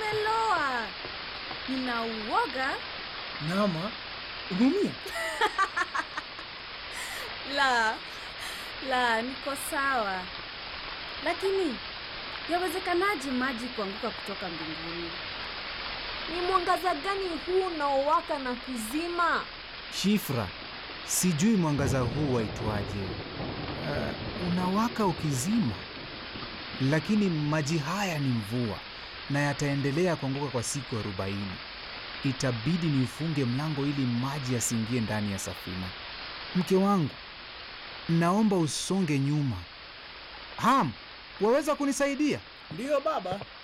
nimeloa, nina uoga. Nama, umeumia? La, la, niko sawa, lakini yawezekanaje maji kuanguka kutoka mbinguni? Ni mwangaza gani huu unaowaka na kuzima? Shifra, sijui mwangaza huu waitwaje. Uh, unawaka ukizima, lakini maji haya ni mvua na yataendelea kuanguka kwa siku arobaini. Itabidi niufunge mlango ili maji yasiingie ndani ya safina. Mke wangu, naomba usonge nyuma. Ham, waweza kunisaidia? Ndiyo baba.